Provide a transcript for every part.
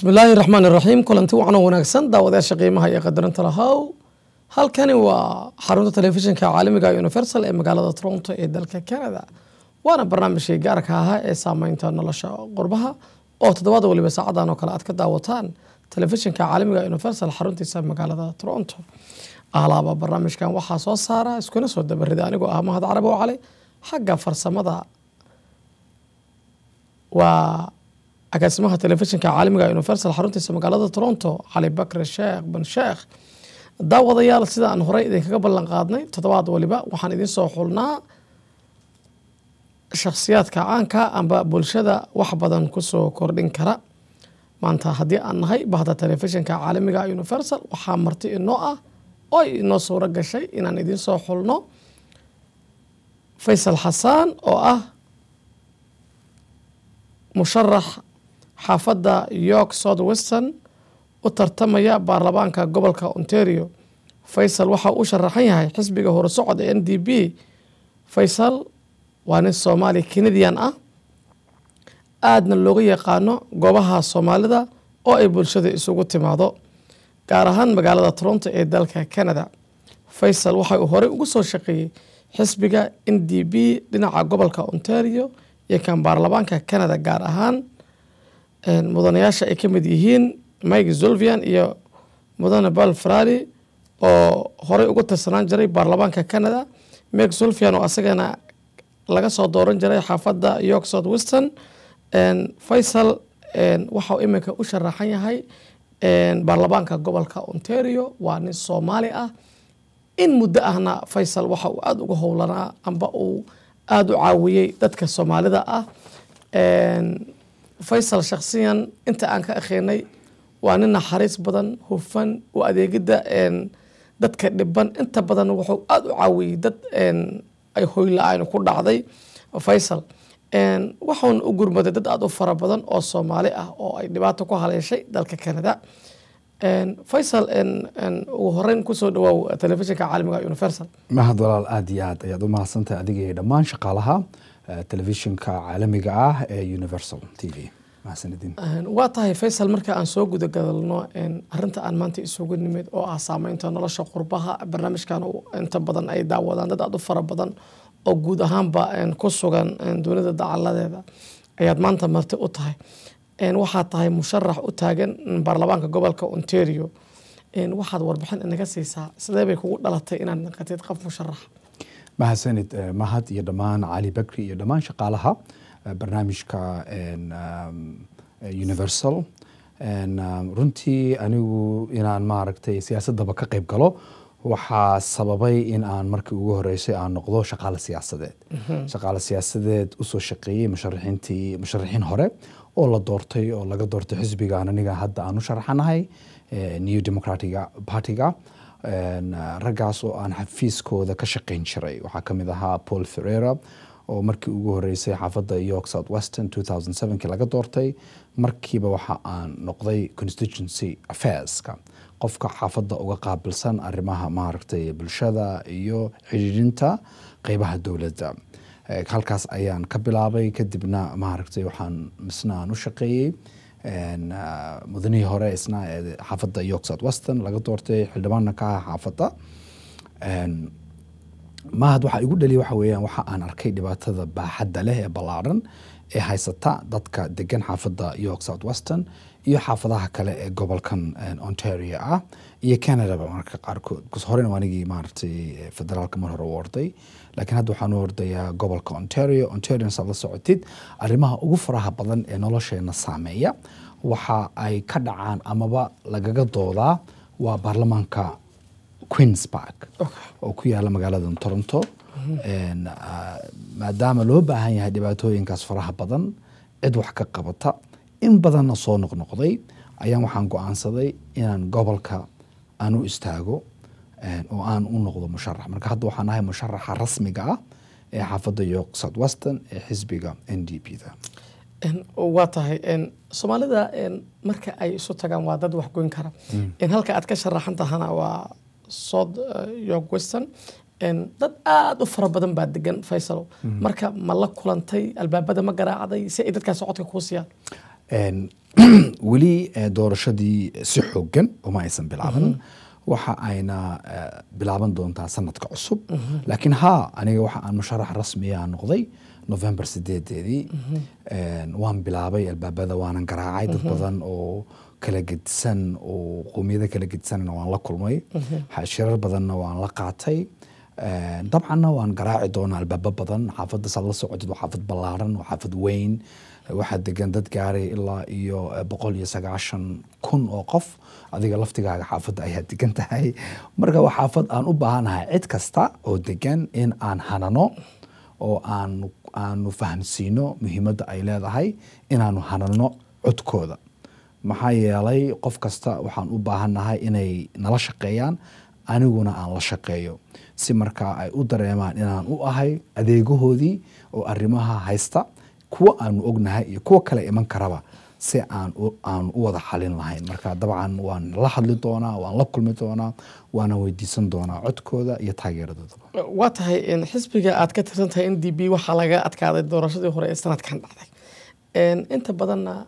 bismillaahi raxmaan iraxiim kulanti wacan oo wanaagsan daawadayaasha qiimaha iyo qadarinta lahow halkani waa xarunta telefishinka caalamiga universal ee magaalada toronto ee dalka canada waana barnaamijkii gaarka ahaa ee saameynta nolosha qurbaha oo toddobaad waliba saacadan oo kale aad ka daawataan telefishinka caalamiga universal xaruntiisa magaalada toronto alaaba barnaamijkan waxaa soo saara iskuna soo dabarida anigoo ah mahad carabi oo cali xagga farsamada waa agaasimaha telefishinka caalamiga universal xaruntiisa magaalada toronto cali bakre sheekh ban sheekh daawadayaal sida aan horey idinkaga ballan qaadnay toddobaad waliba waxaan idiin soo xulnaa shakhsiyaadka caanka amba bulshada wax badan kusoo kordhin kara maanta haddii aan nahay bahda telefishinka caalamiga universal waxaa marti inoo ah oo inoo suuro gashay inaan idiin soo xulno faysal xasaan oo ah musharax xaafadda york south western u tartamaya baarlamaanka gobolka ontario faysal waxa uu sharaxan yahay xisbiga horusocod ee n d b faysal waa nin soomaali canadian ah aadna looga yaqaano goobaha soomaalida oo ay bulshada isugu timaado gaar ahaan magaalada toronto ee dalka canada faysal waxa uu horey ugu soo shaqeeyey xisbiga n d b dhinaca gobolka ontario iyo kan baarlamaanka canada gaar ahaan mudanayaasha ay ka mid yihiin mike zulvian iyo mudane bal frari oo horey ugu tirsanaan jiray baarlamaanka canada mike zulvian oo asagana laga soo dooran jiray xaafadda york south western faysal waxau iminka u sharaxan yahay baarlamaanka gobolka ontario waa nin soomaali ah in muddo ahna faysal waxa uu aada uga howlanaa amba uu aada u caawiyey dadka soomaalida ah faysal shakhsiyan inta aan ka akhinay waa nin naxariis badan hufan u adeegidda dadka dhiban inta badan wuxuu aada u caawiyey dad ay hoyla-aan ku dhacday faysal waxuuna u gurmaday dad aada u fara badan oo soomaali ah oo ay dhibaato ku haleeshay dalka canada faysal ugu horeyn kusoo dhawaaw telefishinka caalamiga universal mahad walaal aada iyo aad ayaad u mahadsantahay adiga iyo dhammaan shaqaalaha telefishinka caalamiga ah ee universal t v mahadsanidin waa tahay faysal marka aan soo gudagadalno arinta aan maanta isugu nimid oo ah saameynta nolosha qurbaha barnaamijkan inta badan ay daawadaan dad aada u fara badan oo guud ahaanba ku sugan dunida dacaladeeda ayaad maanta marti u tahay waxaad tahay musharax u taagan baarlamaanka gobolka ontario waxaad warbixin inaga siisaa sidee bay kugu dhalatay inaad naqatid qof musharax mahadsanid mahad iyo dhammaan cali bakri iyo dhammaan shaqaalaha barnaamijka universal runtii anigu inaan maaragtay siyaasadaba ka qayb galo waxaa sababay in aan markii ugu horeysay aan noqdo shaqaale siyaasadeed shaqaale siyaasadeed usoo shaqeeyey musharaxiintii musharaxiin hore oo la doortay oo laga doortay xisbigan aniga hadda aan u sharaxanahay new democratica partyga raggaas oo aan xafiiskooda ka shaqeyn jiray waxaa kamid ahaa paul ferreira oo markii ugu horeysay xaafadda york south western two thousand sevenkii laga doortay markiiba waxa aan noqday constituency affairska qofka xaafadda uga qaabilsan arrimaha maaragtay bulshada iyo xidhiidhinta qeybaha dowladda halkaas ayaan ka bilaabay kadibna maaragtay waxaan misna aan u shaqeeyey mudanihii hore isna xaafadda york south western laga doortay xildhibaanna ka ah xaafadda mahad waxaa igu dhaliya waxa weeyaan waxa aan arkay dhibaatada baaxadda leh ee ballaaran ee haysata dadka degan xaafadda york south western iyo xaafadaha kale ee gobolkan ontario ah iyo canadaba marka qaarkood bcause horena anigii maaragtay federaalka mar hore u orday laakiin hadda waxaan u ordayaa gobolka ontario ontario saad la socotid arrimaha ugu faraha badan ee nolosheena saameeya waxa ay ka dhacaan amaba lagaga doodaa waa baarlamaanka queens park oo ku yaala magaalada toronto maadaama loo baahan yahay dhibaatooyinkaas faraha badan cid wax ka qabata in badanna soo noqnoqday ayaan waxaan go-aansaday inaan gobolka aan u istaago oo aan u noqdo musharax marka hadda waxaan ahay musharaxa rasmiga ah ee xaafadda york south western ee xisbiga n d p da waa tahay soomaalida marka ay isu tagaan waa dad waxgoyn kara halka aad ka sharaxan tahana waa south york western dad aada u fara badan baa degan faysalo marka ma la kulantay albaabada ma garaacday si ay dadkaas codka kuu siiyaan Een, weli eh, doorashadii si xoogan uma aysan bilaaban waxa ayna eh, bilaaban doontaa sanadka cusub laakiin haa aniga waxa aan musharax rasmiya noqday november sideedeedii Een, waan bilaabay albaabada waanan garaacay dad badan oo kala gedisan oo qowmiyada kala gedisanna waan la kulmay shirar badanna waan la qaatay Een, dabcanna waan garaaci doonaa albaabo badan xaafadda saad la socotid waa xaafad ballaaran waa xaafad weyn waxaa degan dad gaaray ilaa iyo eh, boqol iyo sagaashan kun oo qof adiga laftigaaga xaafadda ayaa degan tahay marka waa xaafad aan u baahanahay cid kasta oo degan in aan hanano oo aan aanu fahamsiino muhiimadda ay leedahay inaanu hanano codkooda maxaa yeelay qof kasta waxaan u baahannahay inay nala shaqeeyaan aniguna aan la shaqeeyo si markaa ay u dareemaan inaan u ahay adeegahoodii oo arrimaha haysta kuwa aanu ognahay iyo kuwa kale iman karaba si aan u- aan u wada xalin lahayn marka dabcan waan la hadli doonaa waan la kulmi doonaa waana weydiisan doonaa codkooda iyo taageeradoodaba waa tahay in xisbiga aad ka tirsan tahay n d b waxaa laga adkaaday doorashadii hore ee sanadkan dhacday Een, inta badanna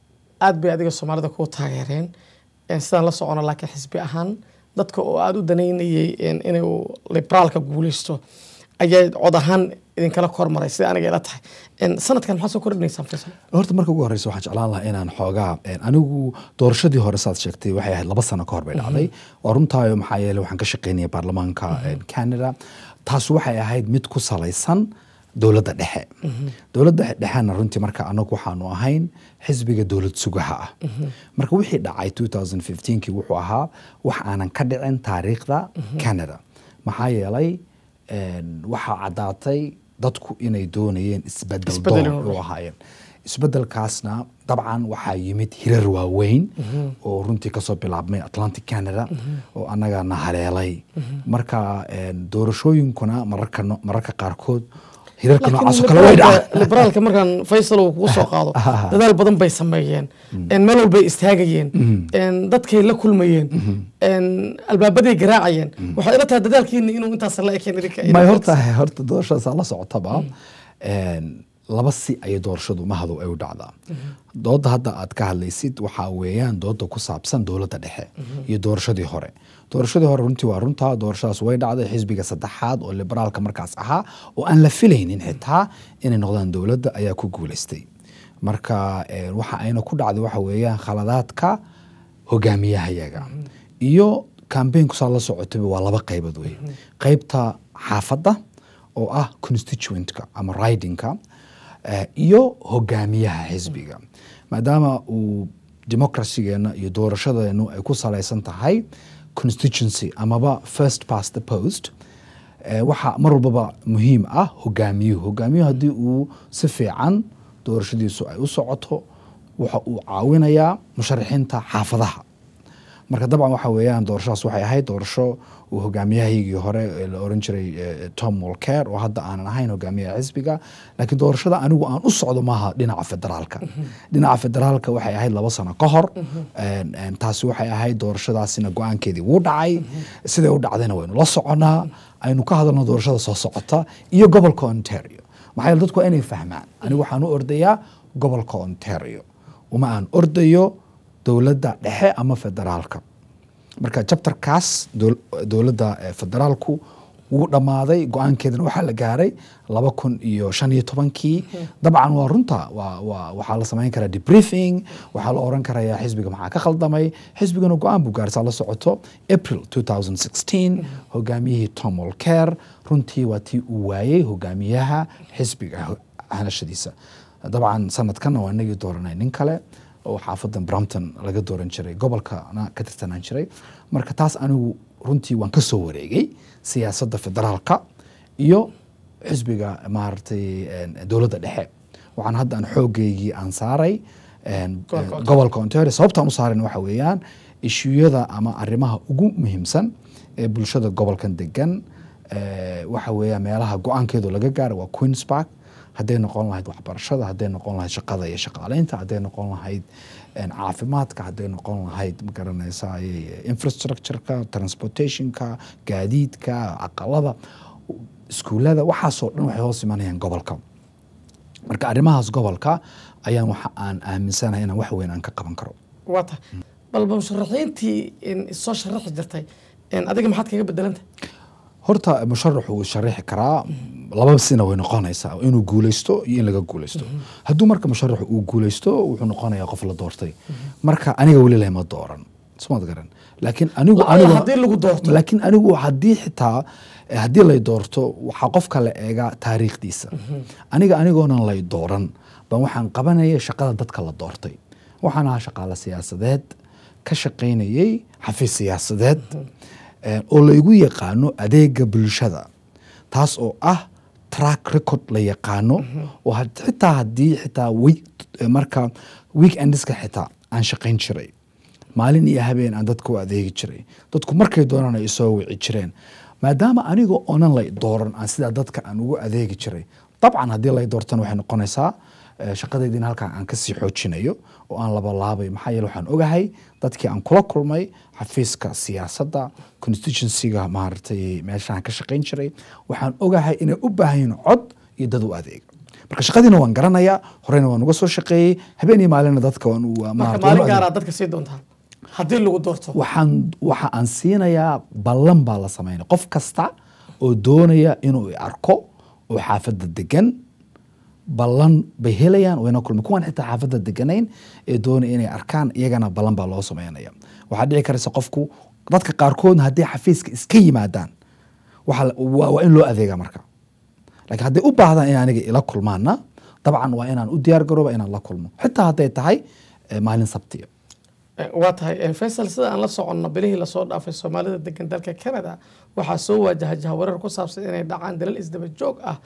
aad bay adiga soomaalida kuu taageereen Een, sidaan la socono laakiin xisbi ahaan dadka oo aada u danaynayay een, inuu liberaalka guuleysto ayaa cod ahaan idinkala kormaray sida aniga ila tahay Een, sanadkan maxaa soo kordhinaysaan faysal horta marka ugu horeysa waxaan jeclaan lahaa inaan xoogaa een, anigu doorashadii hore saad sheegtay waxay ahayd laba sano ka hor bay dhacday waa runtaayo maxaa yeele waxaan ka shaqeynaya baarlamaanka een, canada taas waxay ahayd mid ku salaysan dowladda dhexe dowladda dhexena runtii marka anagu waxaanu ahayn xisbiga dowlad sugaha ah marka wixii dhacay 2015kii wuxuu ahaa wax aanan ka dhicin taariikhda canada maxaa yeelay een, waxaa caddaatay dadku inay doonayeen isbedel Isbedel doon inuu u ahaayeen isbedelkaasna dabcan waxaa yimid hirar waaweyn oo runtii kasoo bilaabmay atlantic canada oo annagana haleelay marka een, doorashooyinkuna mararka no- mararka qaarkood hirarka noocaas oo kale way liberaalka dhacaan liberaalka markaan faysal uu kugu soo qaado dadaal badan bay sameeyeen Een, meel walbay istaagayeen Een, dadkay la kulmayeen Een, albaabaday garaacayeen waxay ila tahay dadaalkiina inuu intaas la ekeen idinka may horta horta doorashadaas la socotaba een, laba si ayay doorashadu mahadu ay u dhacdaa dooda hadda aad ka hadlaysid waxaa weeyaan dooda ku saabsan dowladda dhexe iyo doorashadii hore doorashadii hore runtii waa runtaa doorashadaas way dhacday xisbiga saddexaad oo liberaalka markaas ahaa oo aan la filaynin xitaa inay noqdaan dowladda ayaa ku guuleystay marka een, waxa ayna ku dhacday waxa weeyaan khaladaadka hogaamiyahayaga iyo kambeynku saa la socotayba waa laba qaybood wey qaybta xaafadda oo ah constituentka ama ridingka eh, iyo hogaamiyaha xisbiga maadaama uu democracygeena iyo doorashadeenu ay ku salaysan tahay constituency amaba first past the post eh, waxaa mar walbaba muhiim ah hogaamiyuhu hogaamiyuhu haddii uu si fiican doorashadiisu ay u socoto waxa uu caawinayaa musharaxiinta xaafadaha marka dabcan waxa weeyaan doorashadaas waxay ahayd doorasho uu hogaamiyahaygii hore ee la oran jiray eh, tom walker oo hadda aanan ahayn hogaamiyaha xisbiga laakiin doorashada anigu aan u socdo maaha dhinaca federaalka dhinaca federaalka waxay ahayd laba sano ka hor Een, een, taasi waxay ahayd doorashadaasina go-aankeedii wuu dhacay siday u dhacdayna waynu la soconaa aynu ka hadalno doorashada soo socota iyo gobolka ontario maxaa yeele dadku waa inay fahmaan anigu waxaan u ordayaa gobolka ontario uma aan ordayo dowladda dhexe ama federaalka marka jabtarkaas dowl- dowladda eh, federaalku wuu dhammaaday go-aankeedana waxaa la gaaray laba kun iyo shan iyo tobankii dabcan waa runta waa waa waxaa la samayn karaa debriefing waxaa la oran karayaa xisbiga maxaa ka khaldamay xisbigana go-aan buu gaarsaa la socoto april 2016 hogaamiyihii tom walker runtii waa tii uu waayey hogaamiyaha xisbiga ho- hanashadiisa dabcan sanadkanna waa inagii dooranay nin kale oo xaafadan brampton laga dooran jiray gobolkana ka tirsanaan jiray marka taas anigu runtii waan ka soo wareegay siyaasadda federaalka iyo xisbiga maaragtay een, dowladda dhexe waxaan hadda aan xoogeygii aan saaray een, Gobolka een, Ontario. gobolka ontario sababtaan u saarayna waxa weeyaan ishuyada ama arrimaha ugu muhiimsan ee bulshada gobolkan degan eh, waxa weeyaan meelaha go-aankeedu laga gaara waa queens park hadday noqon lahayd waxbarashada hadday noqon lahayd shaqada iyo shaqaaleynta hadday noqon lahayd een, caafimaadka hadday noqon lahayd magaranaysa infrastructureka transportationka gaadiidka aqalada iskuulada waxaasoo dhan waxay hoos imanayaan gobolka marka arrimahaas gobolka ayaan waxa aan aaminsanahay inaan wax weyn aan ka qaban karo waa tahay balba musharaxiintii in soo sharaxi jirtay in adiga maxaad kaga bedelanta horta musharaxu wuu sharaxi karaa laba sina way noqonaysaa inuu guuleysto iyo in laga guuleysto hadduu marka musharaxu uu guuleysto wuxuu noqonayaa qof la doortay marka aniga weli lama dooran smaad garan laakiin anigu La'alla anigu haddii lagu doorto. laakiin anigu haddii xitaa eh, haddii lay doorto waxaa qofka la eegaa taariikhdiisa aniga anigoonan lay dooran baan waxaan qabanaya shaqada dadka la doortay waxaan ahaa shaqaale siyaasadeed ka shaqaynayay xafiis siyaasadeed eh, oo laygu yaqaano adeega bulshada taas oo ah track record la yaqaano oo had- xitaa haddii xitaa week- eh, marka weekendiska xitaa aan shaqayn jiray maalin iyo habeen aan dadka u adeegi jiray dadku markay doonaan ay soo wici jireen maadaama aniga oonan lay dooran aan sidaa dadka aan ugu adeegi jiray dabcan haddii lay doortana waxay noqonaysaa eh, shaqadaydiin halkan aan kasii xoojinayo oo aan labalaabayo maxaa yeele waxaan ogahay dadkii aan kula kulmay xafiiska siyaasadda constituencyga maaragtay meeshaan ka shaqayn jiray waxaan ogahay inay u baahan yihiin cod iyo dad u adeega marka shaqadiina waan garanayaa horeyna waan uga soo shaqeeyey habeen iyo maalina dadka waan u marka maaragtay maalin waan u gaaraa dadka sii doontaa haddii lagu doorto waxaan waxa aan siinayaa ballan baa la sameynaya qof kasta oo doonaya inuu i arko oo xaafadda degan ballan bay helayaan wayna kulma kuwan xitaa xaafadda deganayn ee doonaya inay arkaan iyagana ballan baa loo sameynaya waxaa dhici karaysa qofku dadka qaarkoodna haddii xafiiska iska yimaadaan waxa la- waa waa in loo adeega marka laakiin hadday u baahdaan in aniga ila kulmaana dabcan waa inaan u diyaar garooba inaan la kulmo xitaa hadday tahay eh, maalin sabtiya Eh, waa tahay eh, faysal sida aan la soconno bilihii lasoo dhaafay soomaalida degan dalka canada waxaa soo waajahay jahawareer ku saabsan inay dhacaan dalal isdaba joog ah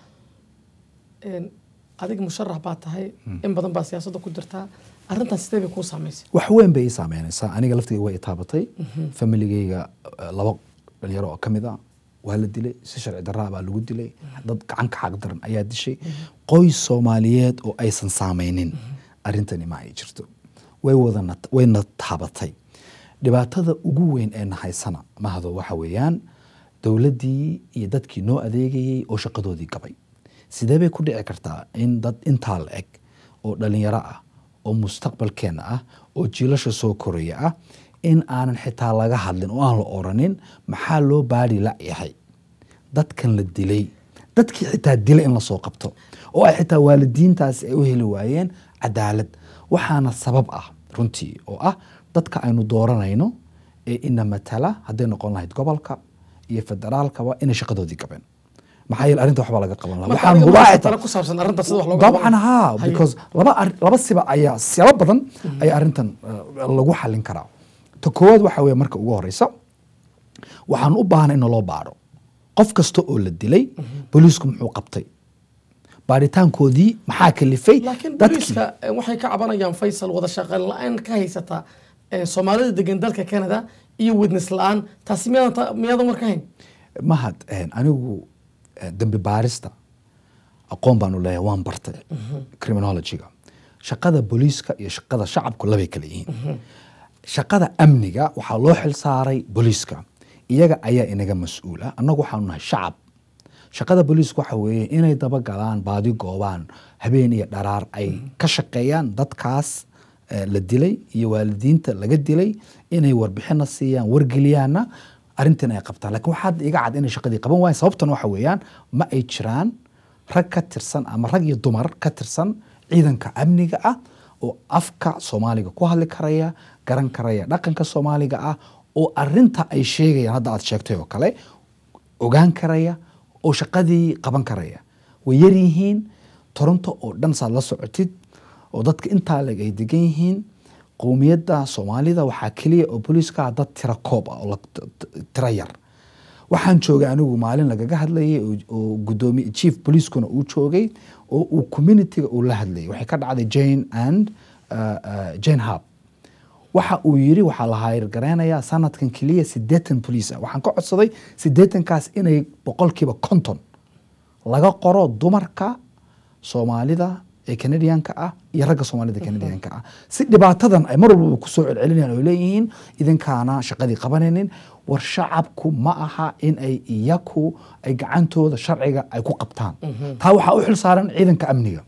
En, adiga musharax baa tahay in badan baa siyaasadda ku jirtaa arrintaas sidee bay kuu saamaysay wax weyn bay ii saameynaysaa aniga laftigeyga way itaabatay familigeyga eh, laba dhalinyaro oo ka mid a waa la dilay si sharci darraa baa lagu dilay dad gacanka xaq daran ayaa dishay qoys soomaaliyeed oo aysan saameynin arrintani ma ay jirto way wadana wayna taabatay dhibaatada ugu weyn ee nahaysana mahado waxa weeyaan dowladdii iyo dadkii noo adeegayey oo shaqadoodii gabay sidee bay ku dhici kartaa in dad intaa la eg oo dhalinyaro ah oo mustaqbalkeena ah oo jiilasha soo koraya ah in aanan xitaa laga hadlin oo aan la oranin maxaa loo baadhi la yahay dadkan la dilay dadkii xitaa dilay in lasoo qabto oo ay xitaa waalidiintaasi ay u heli waayeen cadaalad waxaana sabab ah runtii oo ah dadka aynu dooranayno ee ina matala hadday noqon lahayd gobolka iyo federaalkaba inay shaqadoodii gabeen maxaa yeele arrinta waxbaa laga qaban lahaa Marka waxaan adiga hubaa maxaa xitaa talo ku saabsan arrinta sida wax looga dabcan qaban- haa Haye. because laba ar- laba siba ayaa siyabo badan ayaa arrintan eh, lagu xalin karaa ta koowaad waxa weeye marka ugu horeysa waxaan u baahnay in loo baadho qof kasta oo la dilay booliisku muxuu qabtay baaritaankoodii maxaa kalifay laakiin booliiska eh, waxay ka cabanayaan faysal wada shaqeyn la-aan ka haysata eh, soomaalida degan dalka canada iyo witness la-aan taasi miyaadan ta- miyaadan war ka hayn mahad eh, anigu eh, dembi baarista aqoon baanu leeyahay waan bartay criminologyga shaqada booliiska iyo shaqada shacabku labay kala yihiin shaqada amniga waxaa loo xil saaray booliiska iyaga ayaa inaga mas-uula annagu waxaanu nahay shacab shaqada booliiska waxa weeye inay dabagalaan baadi goobaan habeen iyo dharaar ay ka shaqeeyaan dadkaas eh, la dilay iyo waalidiinta laga dilay inay warbixina siiyaan wargeliyaanna arrintan ay qabtaan lakin waxaad iga cad inay shaqadii qaban waayeen sababtan waxa weeyaan ma ay jiraan rag ka tirsan ama rag iyo dumar ka tirsan ciidanka amniga ah oo afka soomaaliga ku hadli karaya garan karaya dhaqanka soomaaliga ah oo arinta ay sheegayaan hadda aad sheegtay oo kale ogaan karaya oo shaqadii qaban karaya way yar yihiin toronto oo dhan saad la socotid oo dadka intaa leg ay degan yihiin qowmiyadda soomaalida waxaa keliya oo booliiska ah dad tira koob ah oo la- t- t- tira yar waxaan joogay anigu maalin lagaga hadlayay oo- oo gudoomiye chief booliiskuna uu joogay oo uu communityga uu la hadlayay waxay ka dhacday jane and uh, uh, jane hub waxa uu yiri waxaa la hayrgareynayaa sanadkan keliya sideetan boliis ah waxaan ka codsaday sideetankaas inay boqolkiiba konton laga qoro dumarka soomaalida ee canadianka ah iyo ragga soomaalida canadianka ah si dhibaatadan ay mar walbaba kusoo celcelinayaan oo leeyihiin idinkaana shaqadii qabanaynin war shacabku ma aha in ay iyaku ay gacantooda sharciga ay ku qabtaan taa waxaa u xil saaran ciidanka amniga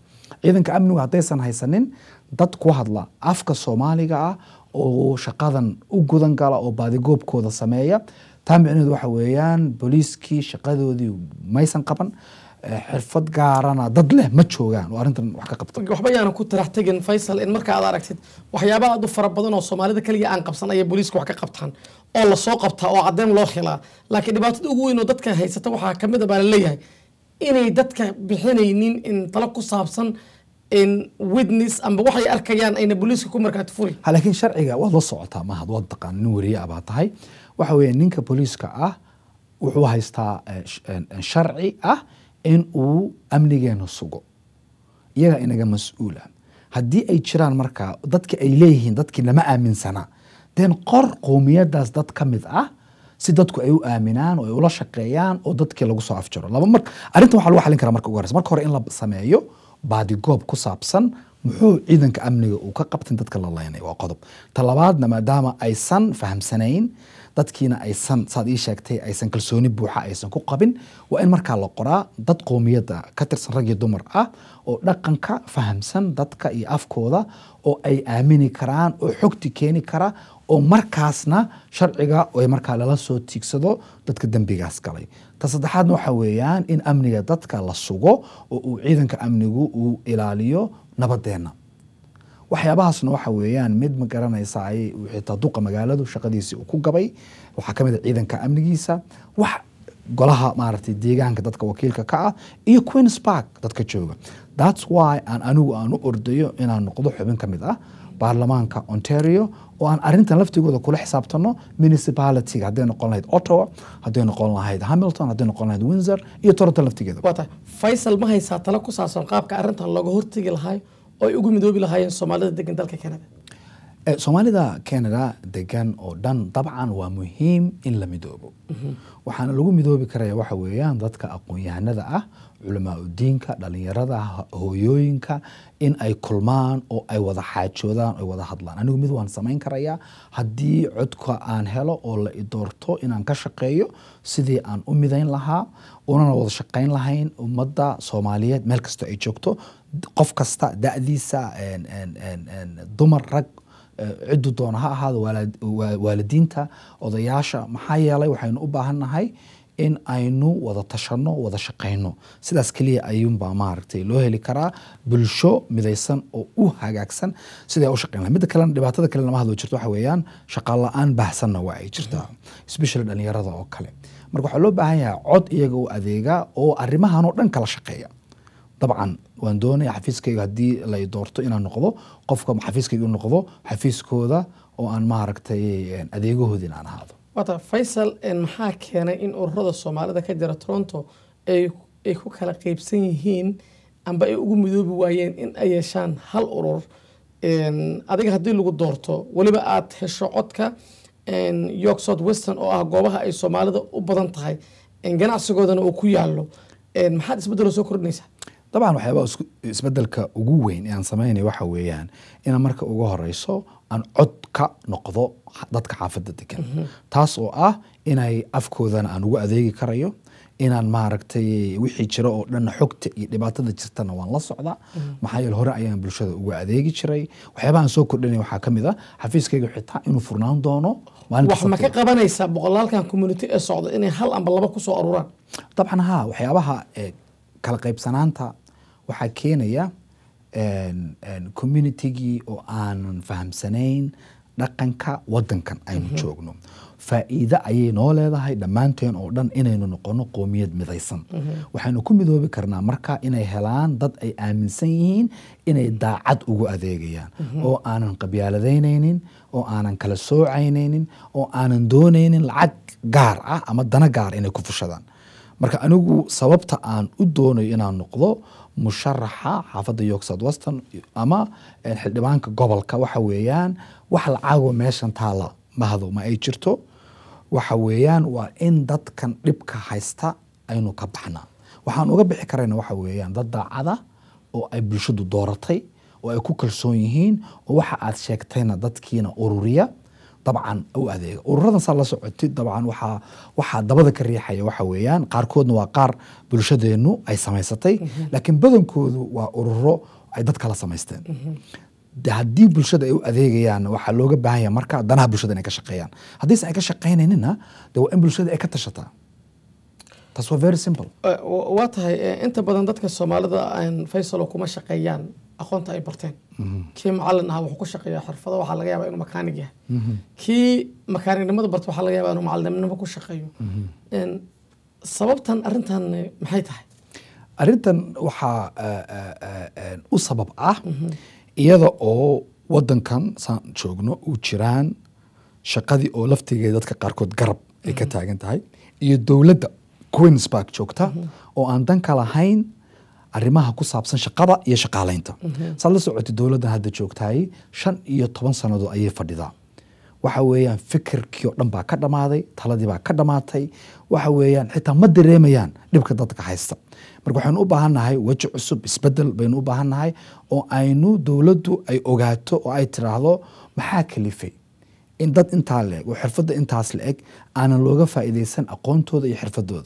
ciidanka amnigu haddaysan haysanin dad ku hadla afka soomaaliga ah oo shaqadan u gudan gala oo baadigoobkooda sameeya taa micnaheedu waxa weeyaan booliiskii shaqadoodii maysan qaban eh, xirfad gaarana dad leh ma joogaan oo arrintan wax ka qabta waxba yaana ku tarax tegin faysal in marka aad aragtid waxyaaba aad u fara badan oo soomaalida kaliya aan qabsan ayay booliiska wax ka qabtaan oo lasoo qabtaa oo caddeyn loo khilaa laakiin dhibaatada ugu weyn oo dadka haysata waxaa kamid a baa laleeyahay inay dadka bixinaynin in talo ku saabsan in witness amba waxay arkayaan ayna booliiska ku markaati furi ha laakiin sharciga waad la socotaa mahad waad taqaan nin weriye ah baa tahay waxa weeye ninka booliiska ah wuxuu haystaa eh, sh- eh, sharci ah in uu amnigeena sugo iyaga inaga mas-uula haddii ay jiraan marka dadki ay leeyihiin dadkii lama aaminsana den qor qowmiyadaas dad ka mid ah si dadku ay u aaminaan oo ay ula shaqeeyaan oo dadkii lagu soo afjaro laba mar arrintan waxaa lagu xalin karaa marka ugu horeysa marka hore in la sameeyo baadigoob ku saabsan muxuu ciidanka amniga uu ka qabtin dadka la leynay waa qodob ta labaadna maadaama aysan fahamsanayn dadkiina aysan saad ii sheegtay aysan kalsooni buuxa aysan ku qabin waa in markaa la qoraa dad qowmiyadda ka tirsan rag iyo dumar ah oo dhaqanka fahamsan dadka iyo afkooda oo ay aamini karaan oo xogti keeni kara oo markaasna sharciga ay markaa lala soo tiigsado dadka dembigaas galay ta saddexaadna waxa weeyaan in amniga dadka la sugo oo uu ciidanka amnigu uu ilaaliyo nabadeenna waxyaabahaasna waxa weeyaan mid ma garanaysa ay xitaa duqa magaaladu shaqadiisii uu ku gabay waxaa kamid a ciidanka amnigiisa wax golaha maaragtay deegaanka dadka wakiilka ka ah iyo queens park dadka jooga thats why aan anigu aan u ordayo inaan noqdo xubin ka mid ah baarlamaanka ontario oo aan arrintan laftigooda kula xisaabtano municipalityga hadday noqon lahayd ottawa hadday noqon lahayd hamilton hadday noqon lahayd windsor iyo toronto laftigeeda waa tahay faysal ma haysaa talo ku saabsan qaabka arrintan looga hortegi lahay oo ay ugu midoobi lahaayeen soomaalida degan dalka canada Eh, soomaalida canada degan oo dhan dabcan waa muhiim in la midoobo waxaana lagu midoobi karaya waxa weeyaan dadka aqoon-yahanada ah culamaa udiinka dhalinyarada ho- hooyooyinka in ay kulmaan oo ay wada xaajoodaan ay wada hadlaan anigu mid waan samayn karayaa haddii codka aan helo oo la i doorto inaan ka shaqeeyo sidii aan u midayn lahaa unana wada shaqayn lahayn ummadda soomaaliyeed meel kasta ay joogto qof kasta da'diisa en- en- en- en, dumar rag eh, ciddu doona ha ahaado waalid- waa- waalidiinta odayaasha maxaa yeelay waxaynu u baahannahay in aynu wada tashanno wada shaqayno sidaas keliya ayuunbaa maaragtay loo heli karaa bulsho midaysan oo u hagaagsan siday u shaqayn lahay midda kalena dhibaatada kale lama hadlo jirto waxa weeyaan shaqo la-aan baahsanna waa ay jirtaa especially dhalinyarada oo kale marka waxaa loo baahan yahay cod iyaga u adeega oo arrimahan oo dhan kala shaqeeya dabcan waan doonaya xafiiskayga haddii lay doorto inaan noqdo qofka xafiiskayga u noqdo xafiiskooda oo aan maaragtay adeegahoodii in aan ahaado waa tahay faysal en maxaa keenay in ururada soomaalida ka jira toronto ay ay ku kala qeybsan yihiin amba ay ugu midoobi waayeen in ay yeeshaan hal urur En, adiga haddii lagu doorto weliba aad hesho codka en, york south western oo ah goobaha ay soomaalida u badan tahay en, ganacsigoodana uu ku yaalo En, maxaad isbeddelo soo kordhinaysaa dabcan waxyaabaa isku- isbedelka ugu weyn ee aan sameynay waxa weeyaan inaan marka ugu horeyso aan cod ka noqdo xa- dadka xaafadda degan taas oo ah inay afkoodana aan ugu adeegi karayo inaan maaragtay wixii jiro oo dhan xogta iyo dhibaatada jirtana waan la socdaa maxaa yeele hore ayaan bulshada uga adeegi jiray waxyaabaha aan soo kordhinay waxaa ka mid ah xafiiskayga xitaa inuu furnaan doono maalinta wax ma ka Sabtida. qabanaysaa boqolaalkan community ee socda inay hal amba laba kusoo aruuraan dabcan ha waxyaabaha eh, kala qaybsanaanta waxaa keenaya en- en communitygii oo aanan fahamsanayn dhaqanka wadankan aynu joogno faa'iide ayay noo leedahay dhammaanteen oo dhan inaynu noqono qoomiyad midaysan waxaynu ku midoobi karnaa marka inay helaan dad ay aaminsan yihiin inay daacad ugu adeegayaan oo aanan qabyaaladaynaynin oo aanan kala soocaynaynin oo aanan doonaynin lacag gaar ah ama dana gaar inay ku fushadaan marka anigu sababta aan u doonayo inaan noqdo musharaxa xaafadda york south western ama eh, xildhibaanka gobolka waxa weeyaan wax lacago meeshan taala mahado ma ay jirto waxa weeyaan waa in dadkan dhibka haysta aynu ka baxnaa waxaan uga bixi karayna waxa weeyaan dad daacada oo ay bulshadu dooratay oo ay ku kalsoon yihiin oo waxa aad sheegtayna dadkiina ururiya dabcan u adeega ururadan saa la socotid dabcan waxaa waxaa dabada ka riixaya waxa weeyaan qaarkoodna waa qaar bulshadeenu ay samaysatay laakiin badankoodu waa ururo ay dad kala samaysteen de haddii bulshada ay u adeegayaan waxaa looga baahan yahay marka danaha bulshada inay ka shaqeeyaan haddiise ay ka shaqaynaynina de waa in bulshada ay ka tashataa taas waa very simple Eh, wa- waa tahay eh, inta badan dadka soomaalida aan faysalo kuma shaqeeyaan aqoonta ay barteen kii macalin ah wuxuu ku shaqeeyaa xirfado waxaa laga yaabaa inuu makaanig yahay kii makaanignimada barta waxaa laga yaabaa inuu macalinimnimo ku shaqeeyo En, sababtan arrintan eh, maxay tahay arrintan waxaa eh, eh, eh, eh, u sabab ah iyada oo wadankan saan joogno u jiraan shaqadii oo laftigeeda dadka qaarkood garab ay ka taagan tahay iyo dowladda queens park joogta oo aan danka lahayn arrimaha ku saabsan shaqada iyo shaqaalaynta saad la socotay dowladdan hadda joogtahay shan iyo toban sannadood ayay fadhidaa waxa weeyaan fikirkii oo dhan baa ka dhammaaday taladii baa ka dhammaatay waxa weeyaan xitaa ma dareemayaan dhibka dadka haysta marka waxaynu u baahannahay weji cusub isbedel baynu u baahannahay oo aynu dowladdu ay ogaato oo ay tiraahdo maxaa kalifay in dad intaa la-eg oo xirfadda intaas la-eg aanan looga faa'iidaysan aqoontooda iyo xirfadooda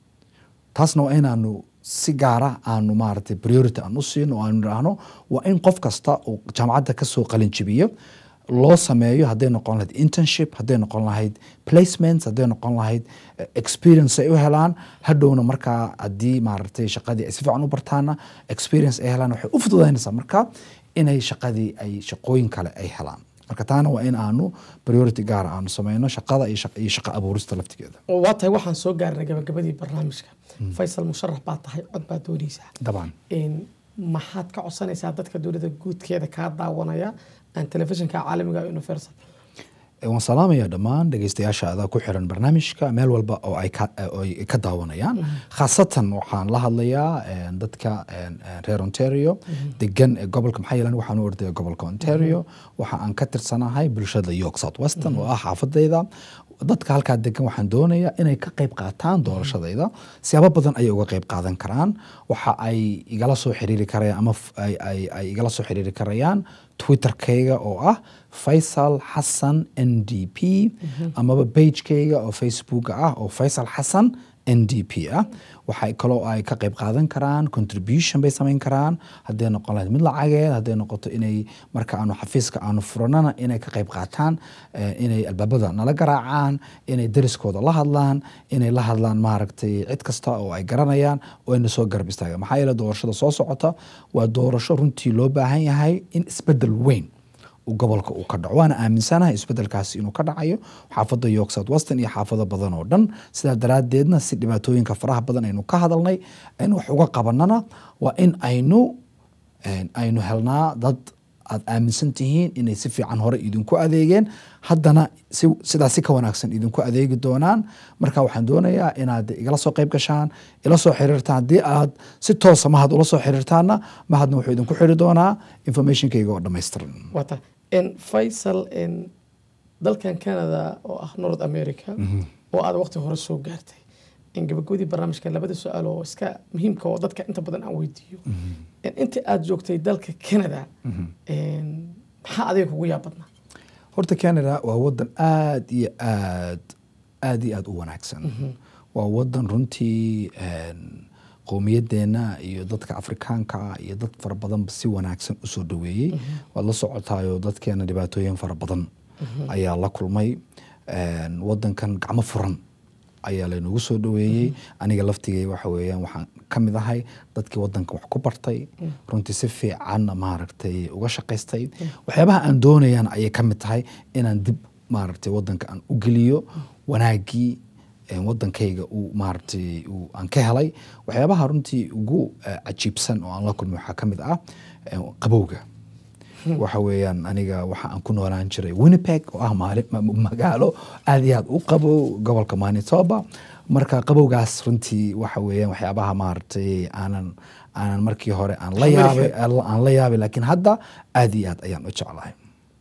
taasna waa inaanu si gaara aanu maaragtay priority aan u siino oo aanu idhaahno waa in qof kasta uu jaamacadda ka soo qalin jibiyo loo sameeyo hadday noqon lahayd internship hadday noqon lahayd placements hadday noqon lahayd eh, experience ay u helaan hadhowna markaa haddii maaragtay shaqadii ay si fiican u bartaana experience ay helaan waxay u fududaynaysaa marka inay shaqadii ay shaqooyin kale ay helaan marka taana waa in aanu priority gaara aanu sameyno shaqada iyo shaq- iyo shaqo abuurista laftigeeda oo waa tahay waxaan soo gaarnay gabagabadii barnaamijka faysal musharax baa tahay cod baa doonaysaa dabcan En, maxaad ka codsanaysaa dadka dowladda guudkeeda kaa daawanaya aan telefishinka caalamiga universal Eh, waan salaamayaa dhammaan dhegeystayaasha adaa ku xiran barnaamijka meel walba oo ay ka, eh, oo ay ka daawanayaan khaasatan waxaan la hadlayaa eh, dadka eh, eh, reer ontario degan ee gobolka maxaa yeelan waxaan u ordaya gobolka ontario waxa aan ka tirsanahay bulshada york south western oo ah xaafadayda dadka halkaa degan waxaan doonayaa inay ka qayb qaataan doorashadayda siyaabo badan ayay uga qayb qaadan karaan waxa ay igala soo xiriiri karayaan ama f- ay, ay, ay igala soo xiriiri karayaan twitterkayga oo ah faysal xasan n d p amaba bagekayga oo facebooka ah oo faysal xasan n d p ah waxay kaloo ay ka qayb qaadan karaan contribution bay samayn karaan hadday noqon lahayd mid lacageed hadday noqoto inay marka aanu xafiiska aanu furanana inay ka qayb qaataan eh, inay albaabada nala garaacaan inay deriskooda la hadlaan inay la hadlaan maaragtay cid kasta oo ay garanayaan oo ayna soo garab istaagaan maxaa yeele doorashada soo socota waa doorasho runtii loo baahan yahay in isbedel weyn uu gobolka uu ka dhaco waana aaminsanahay isbedelkaasi inuu ka dhacayo xaafadda york south western iyo xaafado badan oo dhan sidaa daraaddeedna si dhibaatooyinka faraha badan aynu ka hadalnay aynu wax uga qabanana waa in aynu een, aynu helnaa dad aad aaminsan tihiin inay si fiican hore idinku adeegeen haddana si, sidaas si ka wanaagsan idinku adeegi doonaan marka waxaan doonayaa inaad igala soo qayb gashaan ila soo xiriirtaan haddii aad si toosa mahad ula soo xiriirtaanna mahadna wuxuu idinku xiri doonaa informationkayga oo dhammaystiran waa tahay En, faysal en, dalkan canada oo ah north america oo aad waqti hore soo gaartay En, gabagabadii barnaamijka labada su-aal oo iska muhiimka oo dadka inta badan aan weydiiyo En, intii aad joogtay dalka canada en, maxaa adiga kugu yaab badnaa horta canada waa wadan aad iyo aad aad iyo aad u wanaagsan waa wadan runtii een, qowmiyadeenna iyo dadka afrikaanka ah iyo dad fara badan si wanaagsan usoo dhaweeyey waad la socotaayo dadkeena dhibaatooyin fara badan ayaa la kulmay Een, wadankan gacmo furan ayaa laynagu soo dhaweeyey aniga laftigay waxa weeyaan waxaan ka mid ahay dadkii wadanka wax ku bartay runtii si fiican maaragtay uga shaqaystay waxyaabaha aan doonayaan ayay ka mid tahay inaan dib maaragtay wadanka aan u geliyo wanaagii een, wadankayga uu maaragtay uu aan ka helay waxyaabaha runtii ugu eh, cajiibsan oo aan la kulmay waxaa ka mid ah een, qabowga waxa weeyaan aniga waxa aan ku noolaan jiray winnipeg oo ah maali- ma- magaalo aad iyo aad u qabow gobolka manitoba marka qabowgaas runtii waxa weeyaan waxyaabaha maaragtay aanan aanan markii hore aan la yaabay aan la yaabay laakiin hadda aad iyo aad ayaan u jeclahay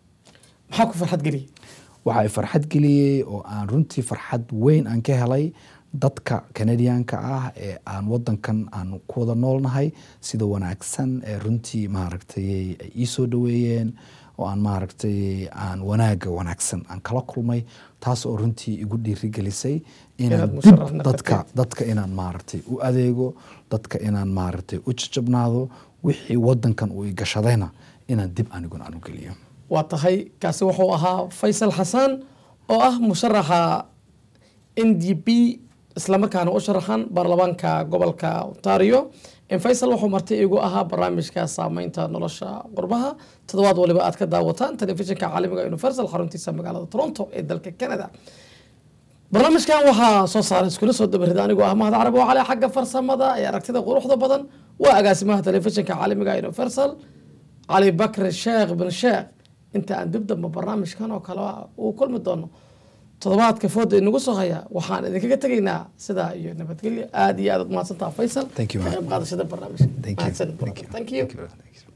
maxaa ku farxad geliyay waxa ay farxad geliyey oo aan runtii farxad weyn aan ka helay dadka canadianka ah ee aan wadankan aan ku wada noolnahay sida wanaagsan ee runtii maaragtay ay ii soo dhaweeyeen oo aan maaragtay aan wanaaga wanaagsan aan kala kulmay taas oo runtii igu dhiirigelisay inaan Inaad dib musharax noqotid. dadka dadka inaan maaragtay u adeego dadka inaan maaragtay u jajabnaado wixii wadankan uu igashadayna inaan dib aniguna aan u geliyo waa tahay kaasi wuxuu ahaa faysal xasaan oo ah musharaxa n d p islamarkaana u sharaxan baarlamaanka gobolka ontario faysal wuxuu marti igu ahaa barnaamijka saameynta nolosha qurbaha toddobaad waliba aad ka daawataan telefishinka caalamiga universal xaruntiisa magaalada toronto ee dalka canada barnaamijkan waxaa soo saaray iskula soo dabarida anigoo ah mahad carab oo cali xagga farsamada ee aragtida quruxda badan waa agaasimaha telefishinka caalamiga universal cali bakri sheekh bin sheekh inta aan dib damba barnaamijkan oo kale uu kulmi doono toddobaadka fooda inagu soo haya waxaan idinkaga tegaynaa sidaa iyo nabadgelyo aada iyo aad ad mahadsantaha faysal Thank you, ka man. qayb qaadashada barnaamijka Thank you. Mahadsan. Thank you. Thank you. Thank you. Thank you.